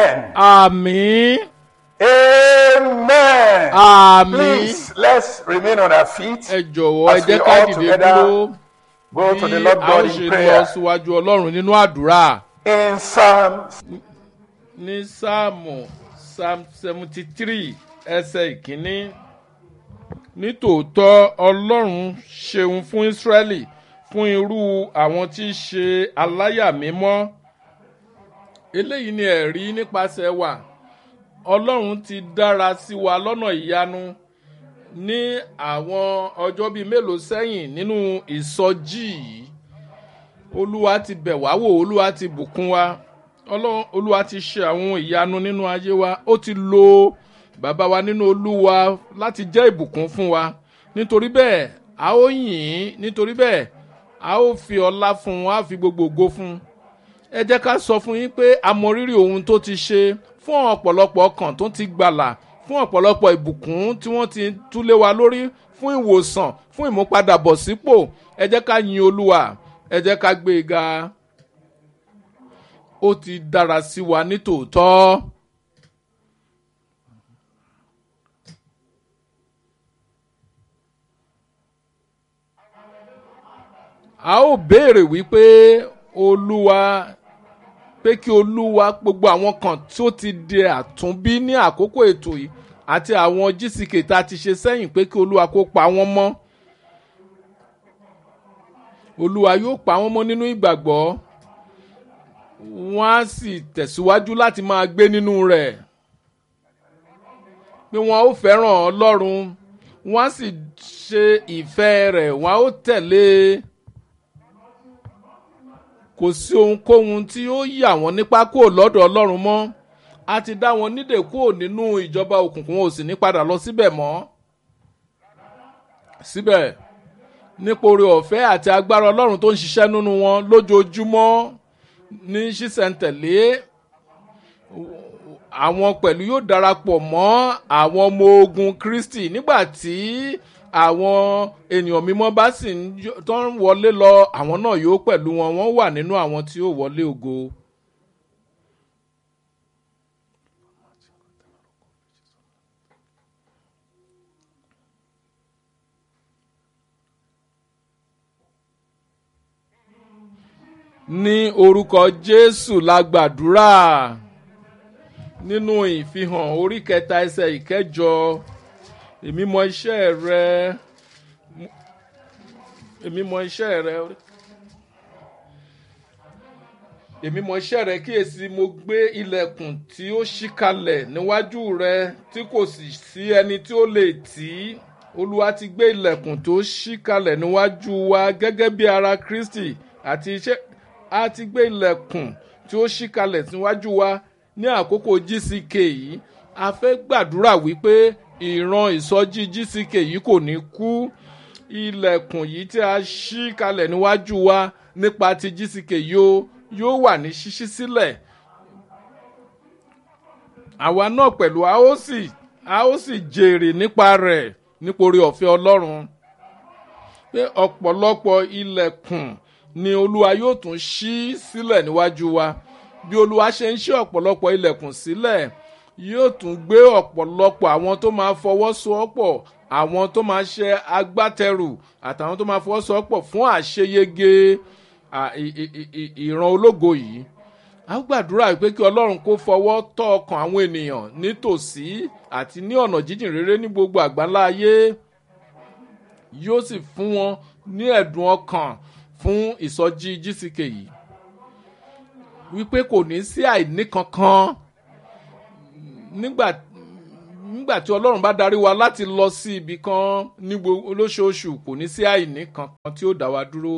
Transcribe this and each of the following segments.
Amen. àmì Amen. àmì Please, let's remain on our feet. ẹ jọ̀wọ́ ẹ As jẹ́ we ká all dìde together dúró Go to the bí Lord a ó God ṣe in lọ prayer. síwájú ọlọ́run nínú àdúrà In Psalm ní sáàmù psalm seventy three ẹsẹ̀ ìkíní nítòótọ́ ọlọ́run ṣeun fún ísírẹ́lì fún irú àwọn tí í ṣe aláyà mímọ́ eléyìí ni ẹ̀rí nípasẹ̀ wa ọlọ́run ti dára sí wa lọ́nà ìyanu ní àwọn ọjọ́ bíi mélòó sẹ́yìn nínú ìsọjí yìí olúwa ti bẹ̀ wá wò olúwa ti bùkún wa ọlọ́run olúwa ti ṣe àwọn ìyanu nínú ayé wa ó ti lo bàbá wa nínú olúwa láti jẹ́ ìbùkún fún wa nítorí bẹ́ẹ̀ a ó yìn ín nítorí bẹ́ẹ̀ a ó fi ọlá fún un a fi gbogbo ògo fún un ẹ jẹ́ ká sọ fún yín pé a mọ rírì ohun tó ti ṣe fún ọ̀pọ̀lọpọ̀ ọkàn tó ti gbàlà fún ọ̀pọ̀lọpọ̀ ìbùkún tí wọ́n ti túlé wa lórí fún ìwòsàn fún ìmúpadàbọ̀sípò ẹ jẹ́ ká yin olúwa ẹ jẹ́ ká gbé e ga ó ti dára sí wa nítòótọ́. a ó béèrè wípé olúwa pé kí olúwa gbogbo àwọn kan tó ti di àtúnbí ní àkókò ètò yìí àti àwọn gck tá a ti ṣe sẹ́yìn pé kí olúwa kó pa wọ́n mọ́ olúwa yóò pa wọ́n mọ́ nínú ìgbàgbọ́ wọ́n á sì tẹ̀síwájú láti máa gbé nínú rẹ̀ pé wọ́n ó fẹ́ràn ọlọ́run wọ́n á sì ṣe ìfẹ́ rẹ̀ wọ́n á ó tẹ̀lé e kò sí ohunkóhun tí ó yà wọ́n nípa kúrò lọ́dọ̀ ọlọ́run mọ́ a ti dá wọn nídè kúrò nínú ìjọba òkùnkùn wọn ò sì ní padà lọ síbẹ̀ mọ́ síbẹ̀ nípa oore ọ̀fẹ́ àti agbára ọlọ́run tó ń ṣiṣẹ́ nínú wọn lójoojúmọ́ ní ṣísẹ̀ntẹ̀lé àwọn pẹ̀lú yóò darapọ̀ mọ́ àwọn ọmọ ogun kristi nígbà tí àwọn ènìyàn mímọ́ bá sì ń tó ń wọlé lọ àwọn náà yóò pẹ̀lú wọn wọ́n wà nínú àwọn tí yóò wọlé ògo. ní orúkọ jésù la gbàdúrà nínú ìfihàn orí kẹta ẹsẹ ìkẹjọ èmi mọ iṣẹ́ rẹ èmi mọ iṣẹ́ rẹ èmi mọ iṣẹ́ rẹ kíyèsí mo gbé ilẹ̀kùn tí ó ṣí kalẹ̀ níwájú rẹ tí kò sì sí ẹni tí ó lè tì í olúwa ti gbé ilẹ̀kùn tó ṣí kalẹ̀ níwájú wa gẹ́gẹ́ bí ara kristi àti iṣẹ́ a ti gbé ilẹ̀kùn tí ó ṣí kalẹ̀ níwájú wa ní àkókò gck yìí a fẹ́ gbàdúrà wípé ìran ìsọjí gck yìí kò ní kú ilẹ̀kùn yìí tí a ṣí kalẹ̀ níwájú wa nípa ti gck yóò yóò wà ní ṣíṣí sílẹ̀ àwa náà pẹ̀lú a ó sì a ó sì jèrè nípa rẹ̀ nítorí ọ̀fẹ́ ọlọ́run pé ọ̀pọ̀lọpọ̀ ilẹ̀kùn ni olúwa yóò tún ṣí sílẹ̀ níwájú wa bí olúwa ṣe ń ṣí ọ̀pọ̀lọpọ̀ ilẹ̀kùn sílẹ̀ yóò tún gbé ọ̀pọ̀lọpọ̀ àwọn tó máa fọwọ́sowọ́pọ̀ àwọn tó máa ṣe agbátẹrù àtàwọn tó máa fọwọ́sowọ́pọ̀ fún àṣeyege ìran ológo yìí a gbàdúrà pé kí ọlọ́run kó fọwọ́ tọ́ ọkàn àwọn ènìyàn nítòsí àti ní ọ̀nà jíjìn rere ní gbogbo àgbáńlá ayé yóò sì fún wọn ní ẹ̀dùn ọkàn fún ìsọjí gck yìí wípé kò ní sí àìní kankan nígbà nígbà tí ọlọ́run bá darí wa láti lọ sí ibì kan ní olóṣooṣù kò ní sí àìní kankan tí ó dá wa dúró.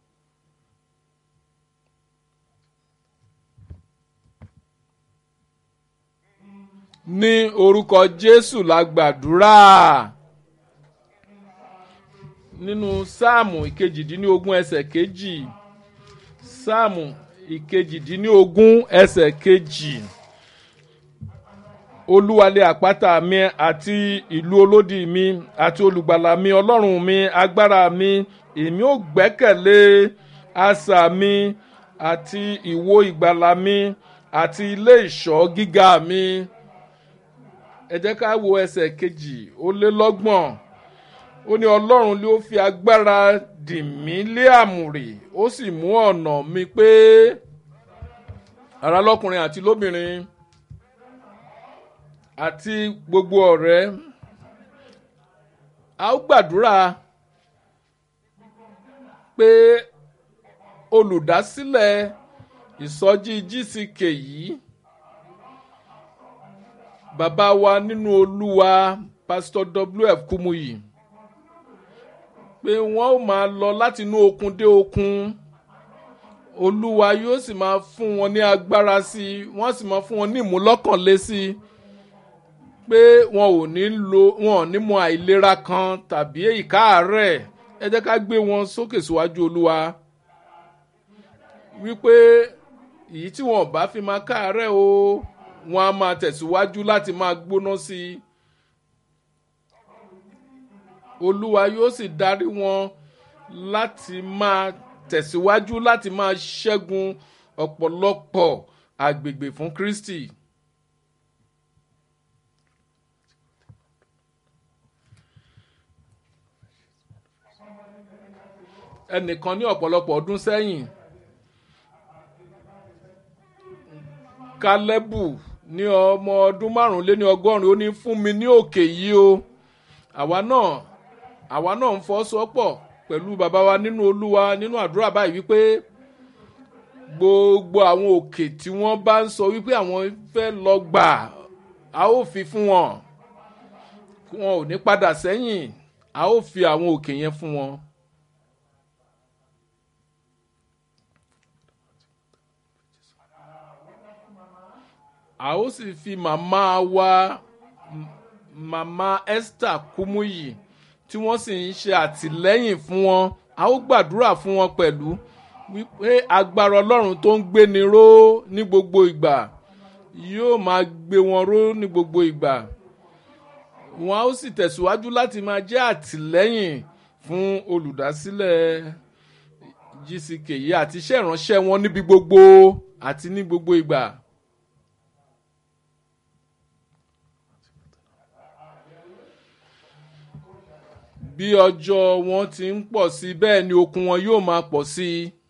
ní orúkọ jésù la gbàdúrà nínú sáàmù ìkejìdínlógún ẹsẹ̀ kejì sáàmù ìkejìdínlógún ẹsẹ̀ kejì olúwalé àpáta mi àti ìlú olódì mi àti olùgbàlà mi ọlọ́run mi agbára mi èmi ò gbẹ́kẹ̀lé asà mi àti ìwo ìgbàlà mi àti ilé ìṣọ́ gíga mi ẹ jẹ́ ká wo ẹsẹ̀ kejì ó lé lọ́gbọ̀n ó ní ọlọ́run ló fi agbára dì mí lé àmùrè ó sì mú ọ̀nà mi pé ara lọ́kùnrin àti lóbìnrin àti gbogbo ọ̀rẹ́ a ó gbàdúrà pé olùdásílẹ̀ ìsọjí gck yìí bàbá wa nínú olúwa pásítọ̀ wf kumuyi pé wọ́n ó máa lọ láti inú okun dé okun olúwa yóò sì máa fún wọn ní agbára sí i wọ́n sì máa fún wọn ní ìmúlọ́kànlé sí i pé wọn ò ní lo wọn ò ní mọ àìlera kan tàbí ìkáàárẹ̀ ẹ jẹ́ ká gbé wọn sókè síwájú olúwa wípé èyí tí wọn ò bá fi máa káàárẹ̀ o wọn á máa tẹ̀síwájú láti máa gbóná sí i olúwa yóò sì darí wọn láti máa tẹ̀síwájú láti máa ṣẹ́gun ọ̀pọ̀lọpọ̀ àgbègbè fún kristi. ẹnìkan ní ọ̀pọ̀lọpọ̀ ọdún sẹ́yìn kálẹ́bù ní ọmọ ọdún márùnléní ọgọ́rin ó ní fún mi ní òkè yìí o àwa náà àwa náà ń fọ́ sọ́pọ̀ pẹ̀lú bàbá wa nínú olúwa nínú àdúrà báyìí wípé gbogbo àwọn òkè tí wọ́n bá ń sọ wípé àwọn fẹ́ lọ gbà a ó fi fún wọn wọn ò ní padà sẹ́yìn a ó fi àwọn òkè yẹn fún wọn. a ó sì fi màmá wa màmá esther kumuyi tí wọ́n sì ń ṣe àtìlẹ́yìn fún wọn a ó gbàdúrà fún wọn pẹ̀lú wípé agbára ọlọ́run tó ń gbéni ró ní gbogbo ìgbà yóò máa gbé wọn ró ní gbogbo ìgbà wọn a ó sì tẹ̀síwájú láti máa jẹ́ àtìlẹ́yìn fún olùdásílẹ̀ gck yìí àti iṣẹ́ ìránṣẹ́ wọn níbi gbogbo àti ní gbogbo ìgbà. bí ọjọ́ wọn ti ń pọ̀ sí bẹ́ẹ̀ ni okun wọn yóò máa pọ̀ sí i